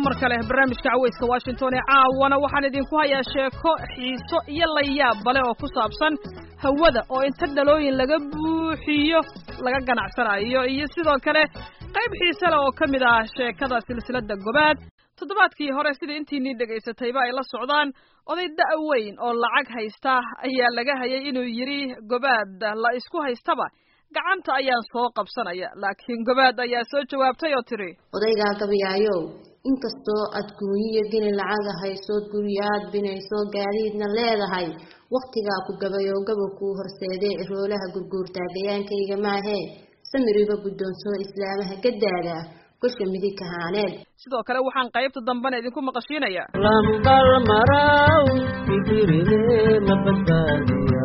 mar kale barnaamijka caweyska washington ee caawana waxaan idinku hayaa sheeko xiiso iyo layaab bale oo ku saabsan hawada oo inta dhalooyin laga buuxiyo laga ganacsanayo iyo sidoo kale qayb xiise leh oo ka mid ah sheekada silsiladda gobaad toddobaadkii hore sida intiinii dhegaysatayba ay la socdaan oday da' weyn oo lacag haysta ayaa laga hayay inuu yidhi gobaad la isku haystaba gacanta ayaan soo qabsanaya laakiin gobaad ayaa soo jawaabtay oo tidhi odaygaa gabayaayow inkastoo aad guunyiyo geni lacaga haysood guryaad binayso gaadiidna leedahay wakhtigaa ku gabayoo gabab kuu horseedee roolaha gurguurtaa gayaankayga maahee samiriba guddoonsoo islaamaha gaddaada gosha midig kahaaneed sidoo kale waxaan qaybta dambena idinku maqashiinayaa lambal maraw fikirine ma badbaadiya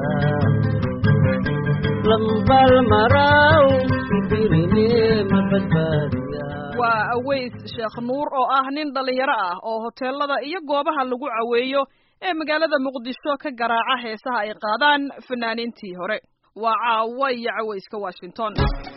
lambal maraw fikirine ma badbaadiya waa aweys sheekh nuur oo ah nin dhallinyaro ah oo hoteelada iyo goobaha lagu caweeyo ee magaalada muqdisho ka garaaca heesaha ay qaadaan fanaaniintii hore waa caawa iyo caweyska washington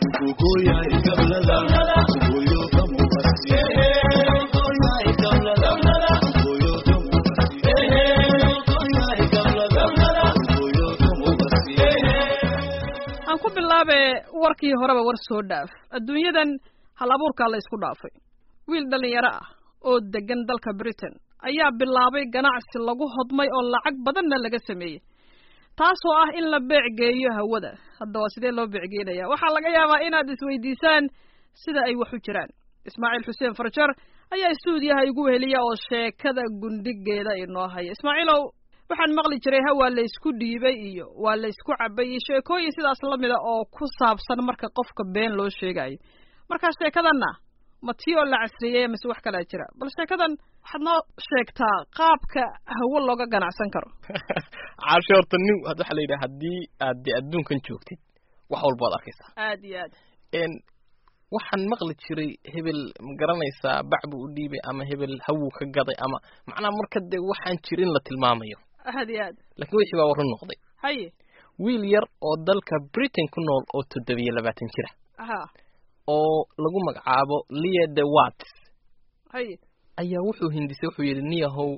aan ku bilaabe warkii horeba war soo dhaaf adduunyadan hal abuurkaa la ysku dhaafay wiil dhallinyaro ah oo degan dalka britain ayaa bilaabay ganacsi lagu hodmay oo lacag badanna laga sameeyey taasoo ah in la beecgeeyo hawada hadda waa sidee loo beecgeynaya waxaa laga yaabaa inaad isweydiisaan sida ay wax u jiraan ismaaciil xuseen farjar ayaa stuudiyaha igu weheliya oo sheekada gundhigeeda inoo haya ismaaciilow waxaan maqli jiray ha waa laysku dhiibay iyo waa laysku cabay iyo sheekooyin sidaas lamida oo ku saabsan marka qofka been loo sheegayo markaa sheekadanna ma tii oo la casriyey mise wax kalaa jira bal sheekadan waxaad noo sheegtaa qaabka hawo looga ganacsan karo caashe horta nin waxaa la yidhaha haddii aad dee adduunkan joogtid wax walba ad arkaysaa aad iyo aad n waxaan maqli jiray hebel ma garanaysaa bac buu u dhiibay ama hebel hawuu ka gaday ama macnaha marka dee waxaan jirin la tilmaamayo aad iyo aad laakiin wixii baa warran noqday haye wiil yar oo dalka britain ku nool oo toddobiyo labaatan jira ha oo lagu magacaabo lia de watts haye ayaa wuxuu hindisay wuxuu yidhi niyahow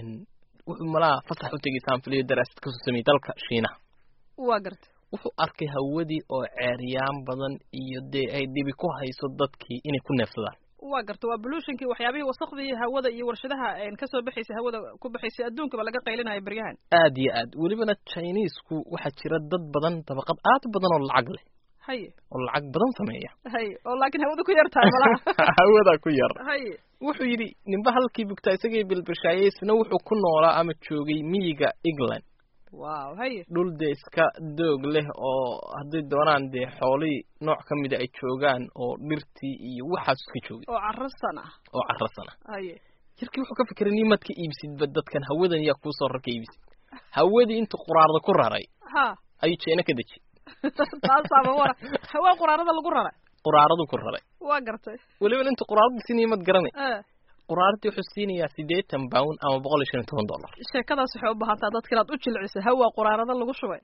wuxuu malaa fasax u tegay saanfiliyo daraasad kasoo sameeyey dalka shiinaha waa garta wuxuu arkay hawadii oo ceeryaan badan iyo dee ay dhibi ku hayso dadkii inay ku neefsadaan waa garta waa bolutionkii waxyaabihii wasakdii hawada iyo warshadaha kasoo baxaysay hawada ku baxaysay adduunkaba laga qaylinaya beryahan aad iyo aad welibana chinesku waxaa jira dad badan dabaqad aad badan oo lacag leh haye oo lacag badan sameeya haye oo laakiin hawada ku yar tahay malaha hawadaa ku yar haye wuxuu yidhi ninba halkii bugtaa isagay bilbishaayay isna wuxuu ku noolaa ama joogay miyiga england wow haye dhul dee iska doog leh oo hadday doonaan dee xoolihii nooc ka mida ay joogaan oo dhirtii iyo waxaas iska joogay oo carasan ah oo carasan ah haye jirkii wuxuu ka fikiray nimaad ka iibsidba dadkan hawadan yaa kuusoo rar ka iibsid hawadii intuu quraarda ku raray ha ayuu jeena ka deji taasaaba wara hawaa quraarada lagu raray quraaradu ku raray waa gartay welibana intuu quraarada siinaya maad garanay e quraaradii wuxuu siinayaa siddeetan pound ama boqol iyo shan iyo toban dollar sheekadaas waxay u baahantaa dadka inaad u jilciso hawaa quraarada lagu shubay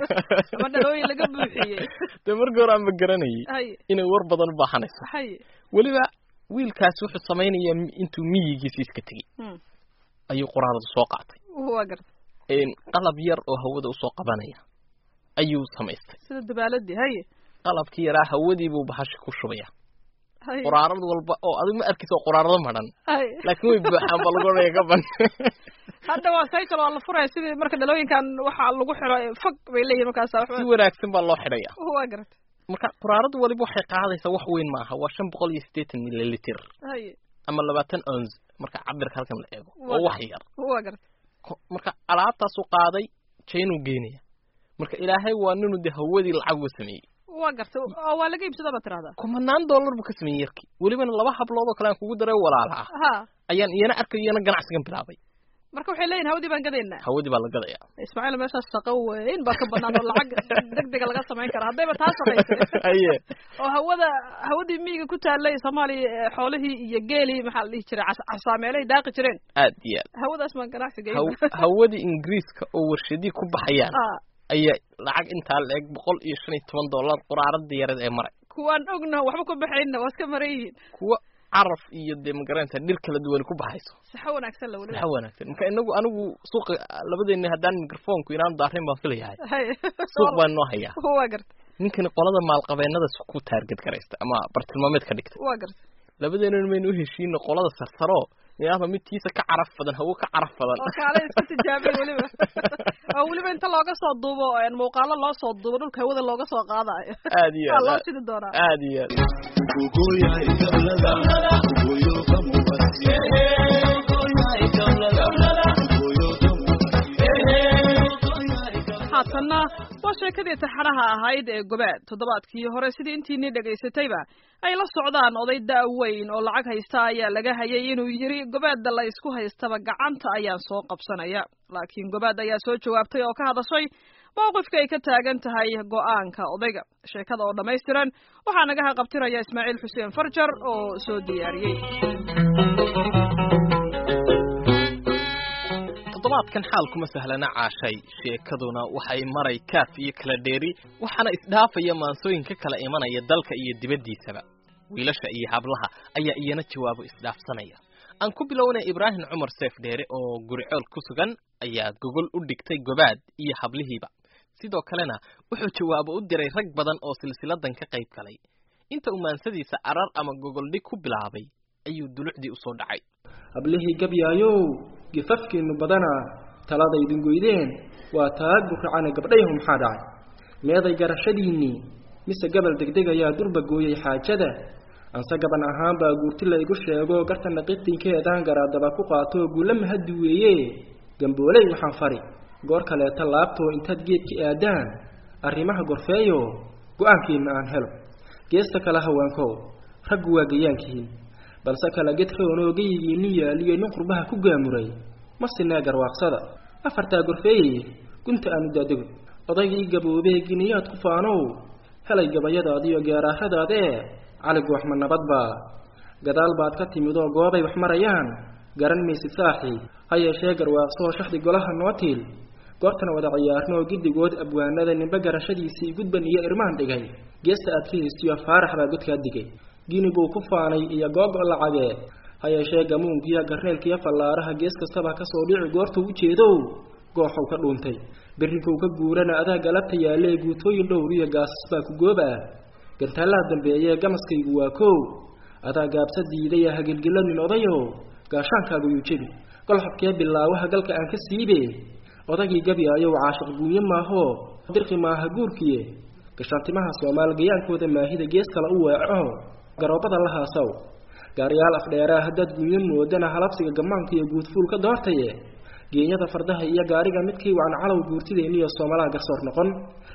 ama dhalooyin laga buuxiyey dee markii hore aanba garanayay haye inay war badan u baahanayso haye weliba wiilkaasi wuxuu samaynayaa intuu miyigiisi iska tegey hmm. ayuu quraaradu soo qaatay waa gartay qalab yar oo hawada usoo qabanaya ayuu samaystay sida dabaaladii haye qalabkii yaraa hawadiibuu bahasha ku shubaya haye quraarad walba oo adigu ma arkaysa oo quraarado madhan haye laakiin way buuxaan ba lagu odhanaya ka ban hadda waa cycle waa la furaya sidii marka dhalooyinkan waxaa lagu xiro fog bay leeyihin markaasa si waxba wanaagsan baa loo xidhaya waa gartay marka quraaradu waliba waxay qaadaysaa wax weyn maaha waa shan boqol iyo siddeetan mililiter haye ama labaatan ons marka cabirka halkan la eego Waa oo wax yar waa gartay Ko- marka alaabtaasuu qaaday jaynuu geenaya marka ilaahay waa ninuu dee hawadii lacag uga sameeyey waa gartay oo waa laga iibsada baad tirahdaa kumanaan dollar buu ka sameeyey yarkii welibana laba hablood oo kale aan kugu daray walaala ah ha ayaan iyana arkay iyana ganacsigan bilaabay marka waxay leeyihin hawadii baan gadaynaa hawadii baa la gadayaa ismaaciil meeshaas shaqo weyn baa ka banaan oo lacag degdega laga samayn karaa haddayba taa shaqaysay aye oo hawada hawadii miyiga ku taallay soomaaliya ee xoolihii iyo geelii maxaa la dhihi jiray cas- casaameelay daaqi jireen aad iyo aad hawadaas baan ganacsi geyn Haw- hawadii ingiriiska oo warshadii ku baxayaan ah ayaa lacag intaa la eg boqol iyo shan iyo toban dollar quraaradii yareed ee maray kuwaan ogna waxba ku baxayna waa iska maran yihiin kuwa caraf iyo dee magaranaysa dhir kala duwan ku baxayso saxo wanaagsan la weliba waxa wanaagsan marka inagu anigu suuqa labadeena haddaan microfonku inaan daarin baan filayahay hay suuq baan noo hayaa waa garta ninkani qolada maalqabeennada ku taarget garaysta ama bartilmaameed ka dhigta waa garta labadeena maynu u heshiino qolada sarsaro niyaaba midkiisa ka caraf badan hawo ka caraf badan oo kaale isku tijaabay weliba oo weliba inta looga soo duubo een muuqaalo loo soo duubo dhulka hawada looga soo qaadayo aad iyo waa loo aad sidi doonaa aad iyo aad haatanna waa sheekadii taxaraha ahayd ee gobaad toddobaadkii hore sidii intiinii dhegaysatayba ay la socdaan oday da-weyn oo lacag haysta ayaa laga hayay inuu yidhi gobaadda la isku haystaba gacanta ayaan soo qabsanaya laakiin gobaad ayaa soo jawaabtay oo ka hadashay mowqifka ay ka taagan tahay go-aanka odayga sheekada oo dhammaystiran waxaa naga haqabtiraya ismaaciil xuseen farjar oo soo diyaariyey toddobaadkan xaalkuma sahlana caashay sheekaduna waxay maray kaaf iyo kala dheeri waxaana isdhaafaya maansooyinka kala imanaya dalka iyo dibaddiisaba wiilasha iyo hablaha ayaa iyana jawaabo isdhaafsanaya aan ku bilownay ibraahim cumar seef dheere oo guricool ku sugan ayaa gogol u dhigtay gobaad iyo hablihiiba sidoo kalena wuxuu jawaabo u diray rag badan oo silsiladan ka qayb galay inta uu maansadiisa arar ama gogoldhig ku bilaabay ayuu dulucdii usoo dhacay hablihii gabyaayow gifafkiinnu badana taladaydin goydeen waa taag burracane gabdhayahu maxaa dhacay meeday garashadiinnii mise gabal degdeg ayaa durba gooyey xaajada anse gaban ahaan baa guurti la igu sheego gartanna qitinkeedaan garaadaba ku qaato guulla mahaddi weeye gambooley waxaan fari goor kaleeta laabtoo intaad geedka aadaan arrimaha gorfeeyo go-aankiinna aan helo geesta kale haweenkow raggu waa gayaankihiin balse kala gedroonoo geyigiinni yaaliyo nin qurbaha ku gaamuray ma sinee garwaaqsada afartaa gorfeeyey gunta aanu daadego odaygii gaboobee giniyaad ku faanow helay gabayadaadiyo geeraaradaadee caligu wax ma nabadbaa gadaal baad ka timid oo goobay wax marayaan garan maysid saaxii ha yeeshee garwaaqsoo shaxdi golaha noo tiil goortan wada ciyaarnoo giddigood abwaanada ninba garashadiisii gudban iyo irmaan dhigay geesta aad ka haystiyo faarax baa godkaa digay gini buu ku faanay iyo googo lacagee ha yeeshee gamuunkiyo garneelkiyo fallaaraha gees kastaba kasoo dhici goortuu u jeedow gooxow ka dhuuntay berrinkuu ka guurana adaa galabta yaallee guutooyin dhowr iyo gaasas baa ku goob ah gantaallaha dambeeyee gamaskaygu waa kow adaa gaabsa diidaya hagilgilo nin odayow gaashaankaagu yuu jebi golxobkee bilaawaha galka aan ka siibe odagii gabyaayow caashiq guunye maahoo dirqi maaha guurkiye gashaantimaha soomaal gayaankooda maahida gees kale u weeco garoobada la haasaw gaariyaal afdheeraa haddaad guunyo moodana halabsiga gammaanka iyo guudfuul ka doortaye geenyada fardaha iyo gaariga midkii waan calow guurtideenniyo soomalaha garsoor noqon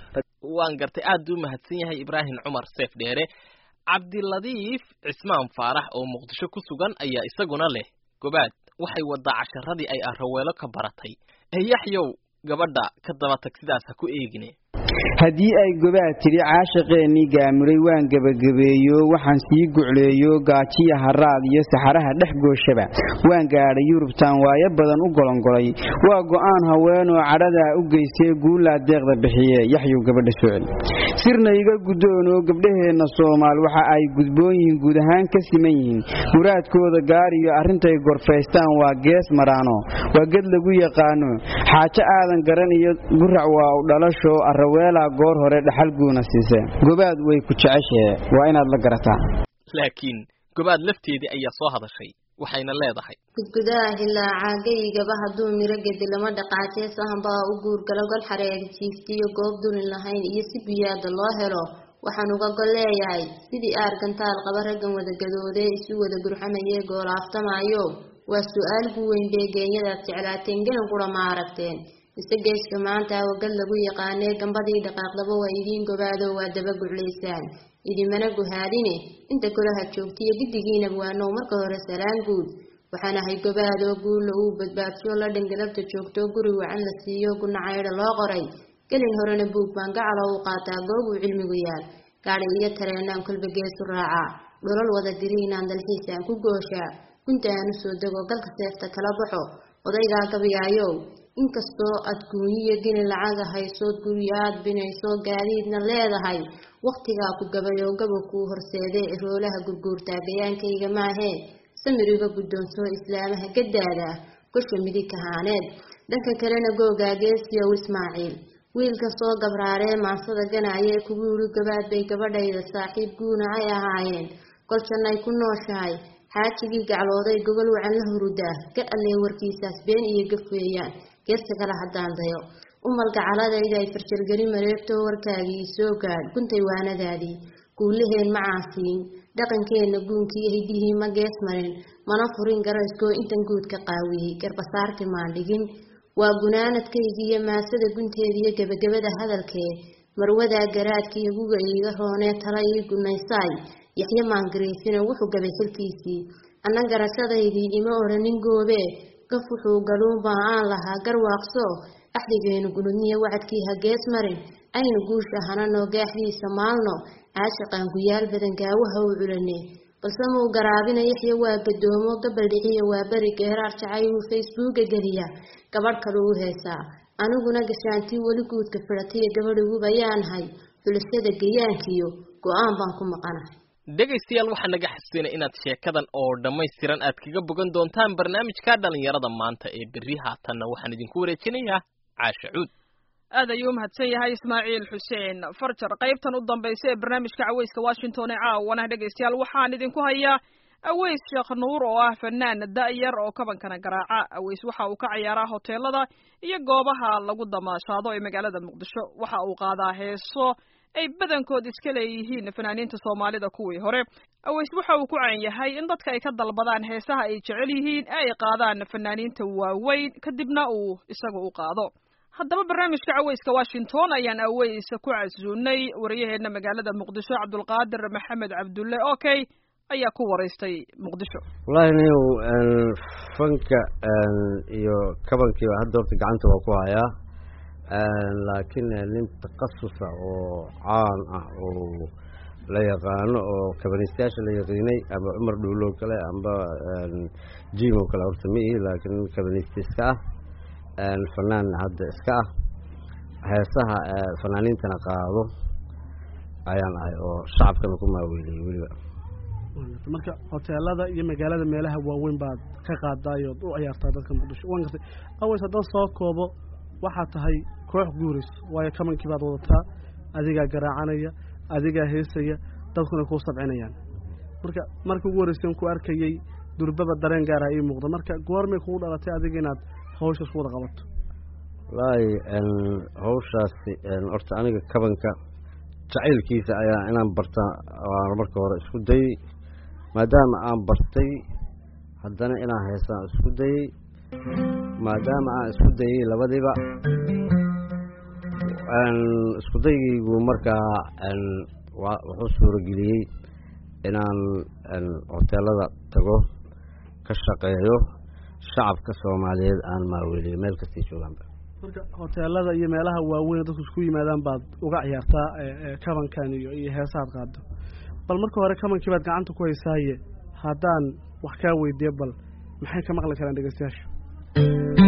waan gartay aad u mahadsan yahay ibraahim cumar seef dheere cabdiladiif cismaan faarax oo muqdisho ku sugan ayaa isaguna leh gobaad waxay wadaa casharadii ay arraweelo ka baratay ee yaxyow gabadha ka daba tag sidaas ha ku eegine haddii ay gobaad tidhi caashiqeennii gaamuray waan gebagabeeyo waxaan sii gucleeyo gaajiya haraad iyo saxaraha dhex gooshaba waan gaadhay yurubtaan waayo badan u golongolay waa go'aan haweenoo cadhadaa u geystay guullaa deeqda bixiye yaxyow gabadha soo celi sirna iga guddoonoo gabdhaheenna soomaal waxa ay gudboon yihiin guud ahaan ka siman yihiin muraadkooda gaariyo arrintay gorfaystaan waa gees maraano waa ged lagu yaqaano xaajo aadan garan iyo gurac waa u dhalasho arraweelaa goor hore dhaxal guuna siise gobaad way ku jeceshee waa inaad la garataa laakiin gobaad lafteedii ayaa soo hadashay waxayna leedahay gudgudaha hilaacaa geyigaba hadduu miro gedi lama dhaqaajee sahanbaa u guurgalo gol xareeg jiiftiyo goob dulin lahayn iyo si biyaada loo helo waxaan uga gol leeyahay sidii aargantaal qaba raggan wada gadoodee isu wada gurxamayee goolaaftamayo waa su-aal gu weyn bee geenyadaad jeclaateen gelan qura ma aragteen mise geeska maanta awagad lagu yaqaanee gambadii dhaqaaqdaba waa idiin gobaado waa daba guclaysaan idimana guhaadine inta kolaha joogtiyo giddigiinaba waanow marka hore salaan guud waxaan ahay gobaadoo guulla uu badbaadsho la dhangalabta joogto guri wacan la siiyo gunacaydha loo qoray gelin horena buug baan gacalo u qaataa goobuu cilmigu yaal gaadhi iyo tareenaan kolba geesu raacaa dholol wada diriinaan dalxiisaan ku gooshaa gunta aan u soo dego galka seefta kala baxo odaygaa gabyaayow inkastoo aad guunyiyo gini lacaga haysood guryo aad binayso gaadiidna leedahay wakhtigaa ku gabayoo gaba kuu horseedee roolaha gurguurtaa gayaankayga maahee samiriga guddoonsoo islaamaha gaddaada ah gosha midig kahaaneed dhanka kalena googaa geesiyow ismaaciil wiilka soo gabraaree maansada ganaaye kugu yidhi gabaad bay gabadhayda saaxiib guuna ay ahaayeen golshanay ku nooshahay xaajigii gaclooday gogol wacan la hurudaa ga allee warkiisaas been iyo gaf weeyaan geesta kale haddaan dayo umalka caladayda ay farjalgeli mareegtoo warkaagii soo gaadh guntay waanadaadii guulaheen ma caasiin dhaqankeenna guunkii hiddihii ma gees marin mana furin garayskoo intan guud ka qaawiyey garbasaarti maan dhigin waa gunaanadkaygiiyo maasada gunteediiyo gebagabada hadalkee marwadaa garaadkiiyo guga iiga roonee tala ii gunaysaay yaxyo maangaraysina wuxuu gabay xilkiisii anna garashadaydii ima odhanin goobee gaf wuxuu galuunbaa aan lahaa garwaaqso axdigeenu gunudniyo wacadkii ha gees marin aynu guusha hananoo gaaxdiisa maalno caashaqaan guyaal badan gaawaha u culane balse muu garaabina yaxya waa gadoomo gabaldhiciyo waa beri geeraar jacay uu facebooka geliya gabadh kale u heesaa aniguna gashaantii weli guudka fidhatiyo gabadhiguba yaanahay xulashada gayaankiyo go-aan baan ku maqanahay dhegaystayaal waxaa naga xasuusina inaad sheekadan oo dhammaystiran aad kaga bogan doontaan barnaamijka dhallinyarada maanta ee berri haatanna waxaan idinku wareejinayaa caasha cuud aad ayuu umahadsan yahay ismaaciil xuseen farjar qaybtan u dambaysa ee barnaamijka caweyska washington ee caawana dhegaystayaal waxaan idinku hayaa aweys sheekh nuur oo ah fanaan da-yar oo kabankana garaaca aweys waxa uu ka ciyaaraa hoteelada iyo goobaha lagu damaashaado ee magaalada muqdisho waxa uu qaadaa heeso ay badankood iska leeyihiin fanaaniinta soomaalida kuwii hore aweys waxa uu ku caan yahay in dadka ay ka dalbadaan heesaha ay jecel yihiin ee ay qaadaan fanaaniinta waaweyn kadibna uu isaga u qaado haddaba barnaamijka caweyska washington ayaan aweys ku casuunay waryaheena magaalada muqdisho cabdulqaadir maxamed cabdulle okay ayaa ku waraystay muqdisho wallaahi niow fanka iyo kabankiiba hadda horta gacanta waa ku hayaa laakiin nin takhasusa oo caan ah oo la yaqaano oo kabanistayaasha la yaqiinay ama cumar dhuulow kale amba jim oo kale horta ma ihi laakiin nin kabanista iska ah fanaan hadda iska ah heesaha fanaaniintana qaado ayaan ahay oo shacabkana ku maaweeliyey weliba marka hoteelada iyo magaalada meelaha waaweyn baad ka qaadaayood u ciyaartaa dadka muqdisho waan gartay aways haddaan soo koobo waxaa tahay koox guurays waayo kamankii baad wadataa adigaa garaacanaya adigaa heesaya dadkuna kuu sabcinayaan marka markii ugu horreyseen ku arkayey durbaba dareen gaara ii muuqda marka goormay kugu dhalatay adiga inaad hawshaas wada qabato wallaahi hawshaasi horta aniga kabanka jacaylkiisa ayaa inaan barta waan marka hore isku dayey maadaama aan bartay haddana inaan heesaan isku dayey maadaama aan isku dayey labadiiba isku daygaygu markaa wuxuu suurageliyey inaan hoteelada tago ka shaqeeyo shacabka soomaaliyeed aan maaweliyo meel kastay joogaanba marka hoteelada iyo meelaha waaweyn dadku isku yimaadaan baad uga ciyaartaa kabankan iyo iyo heesaad qaado bal marka hore kabankii baad gacanta ku haysaaye haddaan wax kaa weydiiyo bal maxay ka maqli karaan dhegeystayaashu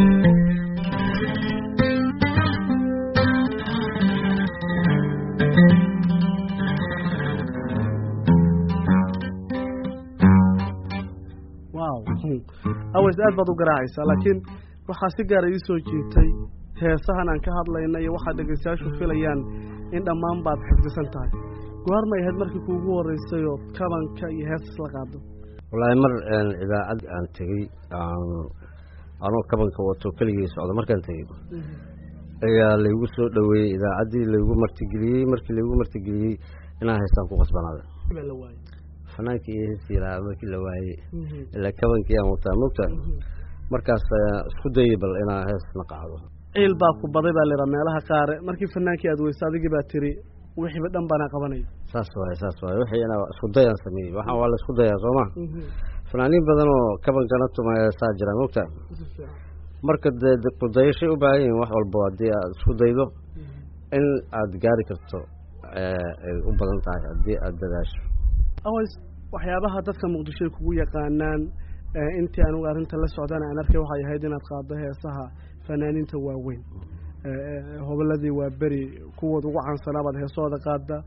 wow aways aad baad u garaacaysaa laakiin waxaa si gaara ii soo jiitay heesahan aan ka hadlayna iyo waxaad dhegeystayaashu filayaan in dhammaan baad xifdisan tahay goormay ahayd markii kuugu horreysay oo kabanka iyo heesas la qaado wallaahi mar idaacad aan tegey anoo kabanka wato keligii socda markaan tegey ayaa laygu soo dhoweeyey idaacaddii laygu martigeliyey markii laygu martigeliyey inaan heestaan ku qasbanaaday fanaankii iyo heestii lahaa markii la waayey ilaa kabankii aan wataa mogtaa markaas isku dayey bal inaa heesna qaado ciil baa ku baday baa layihaa meelaha qaare markii fanaankii aad weysa adigii baa tiri wixiiba dhan baana qabanaya saas waaye saas waaye wixii inaa isku dayaan sameeyey waxaan waa la isku dayaa soo ma fanaaniin badan oo kabankana tumaya saa jiraan mogtaa marka dee kudayashay u baahan yihin wax walbo haddii aad isku daydo in aad gaari karto ay u badan tahay haddii aada dadaasho aways waxyaabaha dadka muqdisho ay kugu yaqaanaan intii anugu arrinta la socdana aan arkay waxay ahayd inaad qaaddo heesaha fanaaniinta waaweyn hoboladii waa beri kuwood ugu caansanaabaad heesahooda qaada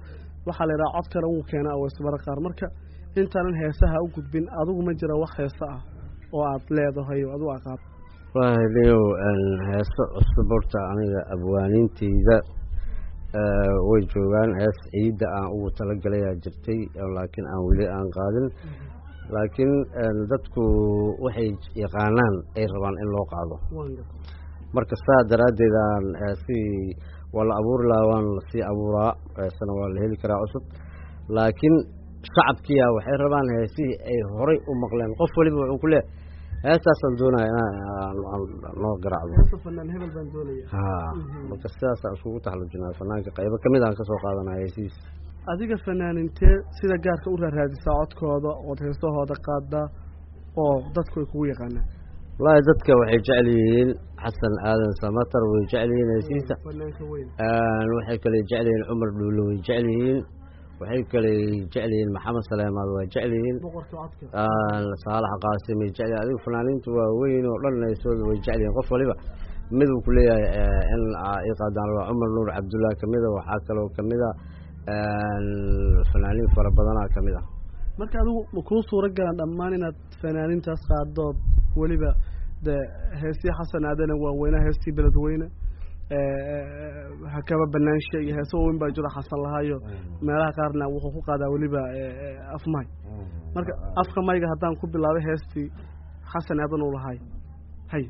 waxaa la yidhaha codkana wuu keenaa aweysmara qaar marka intaanan heesaha u gudbin adigu ma jira wax heese ah oo aad leedahay oo adigu aqaad wallaahi niyow heeso cusub horta aniga abwaaniinteyda way joogaan hees ciidda aan ugu talagalayaa jirtay laakiin aan weli aan qaadin laakiin dadku waxay yaqaanaan ay rabaan in loo qaado marka saa daraaddeed aan heesii waa la abuuri lahaa waan lasii abuuraa heesana waa la heli karaa cusub laakiin shacabkiya waxay rabaan heesihii ay horay u maqleen qof waliba wuxuu ku leehay heestaasaan doonaya inaan noo garaacdo ha marka sidaasaan iskugu taxallujinaa fanaanka qaybo kamid aan kasoo qaadanaya heesihiis adiga fanaanintee sida gaarka u raaraadisaa codkooda ood heesahooda qaadaa oo dadku ay kugu yaqaanaan wallaahi dadka waxay jecel yihiin xasan aadan samatar way jecel yihiin heesihiisa waxay kale jecel yihiin cumar dhuulo way jecel yihiin waxay kale jecel yihiin maxamed saleemaad waa jecel yihiin saalax qaasim way jecel yihin adigu fanaaniintu waa weyn oo dhan heesooda way jecel yihiin qof waliba mid uu ku leeyahay in ii qaadaan waa cumar nuur cabdullah kamida waxaa kaloo kamida fanaaniin fara badanaa kamid ah marka adigu ma kuu suura galaan dhammaan inaad fanaaniintaas qaadood weliba dee heestii xasan aadana waaweynaha heestii beledweyne hakaba banaanshe iyo heese waaweyn baa jiro xasan lahaayo meelaha qaarna wuxuu ku qaadaa weliba afmay marka afka mayga haddaan ku bilaabay heestii xasan aadan uu lahay hay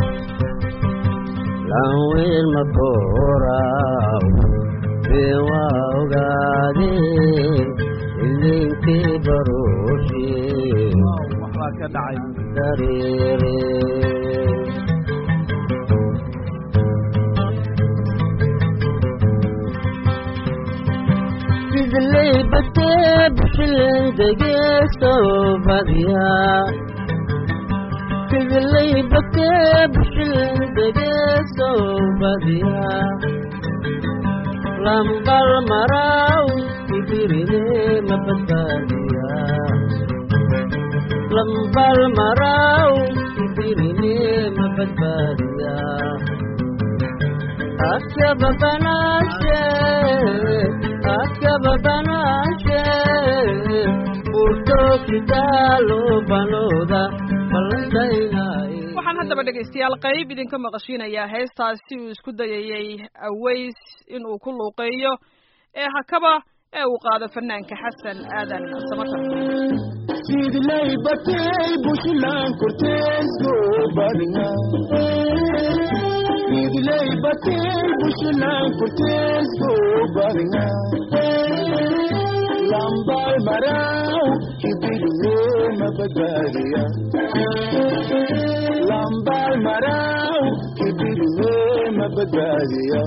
lanwiil makooraaw biwa ogaadeen idinkii baruushii waxbaa ka dhacay dareere sidley batee bushilin degeesoo badiyaa sidley batee bushilin degeesoo badiyaa lambal maraaw ibirine mabadbaadiyaa lambal maraaw ibirine mabadbaadiyaa akaba banaashe akaba banaashe burto kitaalo banooda ballantaynaaye waxaan haddaba dhegaystayaal qayb idinka maqashiinayaa heestaasi uu isku dayayey aways inuu ku luuqeeyo ee hakaba ee uu qaado fanaanka xasan aadan samatar sidlay batay bushlan korteeso badna sidlay batay bushlan korteeso badna lambal maraw kibirne mabadariya lambal maraw kibirne mabadariya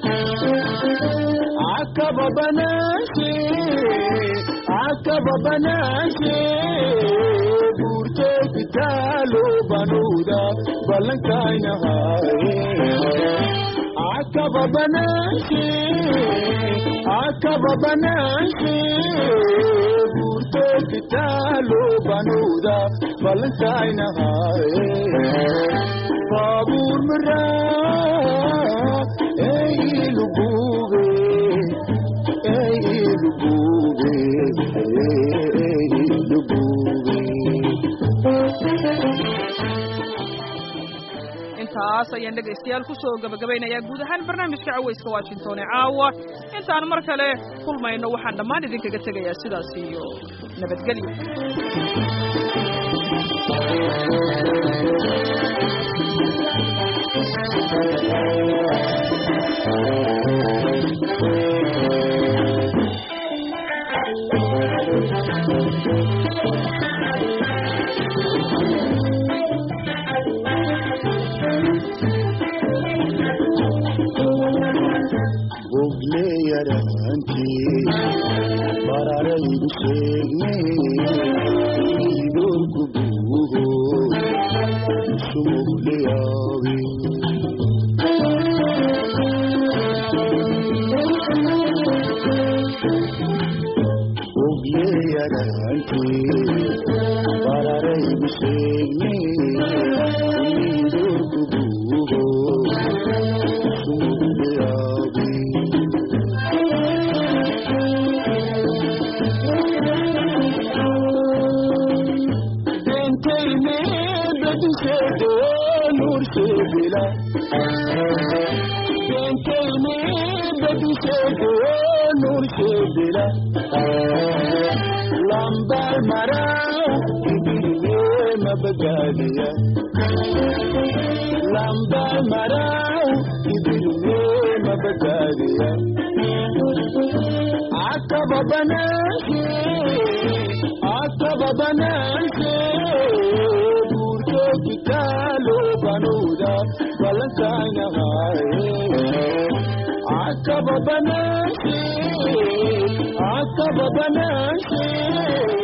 akaba banashe akaba banashe burto kitalo banuda balankayna haye akaba banashe akaba banashe burto kitalo banuda balankayna haye babur mara ey lubube ey lubube ey lubube intaas ayaan dhegaystayaal kusoo gabagabaynayaa guud ahaan barnaamijka cawayska washington ee caawa intaan mar kale kulmayno waxaan dhammaan idinkaga tegayaa sidaas iyo nabadgelyo bogle yaranti bararaydu sheegne idorku buugo sumugle yaabe bogle yaranti bararaydu sheegne idorku buugo sumugle yaabe sedela lambal marau ibiriye mabagadiya lambal marau ibiriye mabagadiya akaba bananse akaba bananse burto kitalo banuda balankanya haye akaba bananse akaba bananse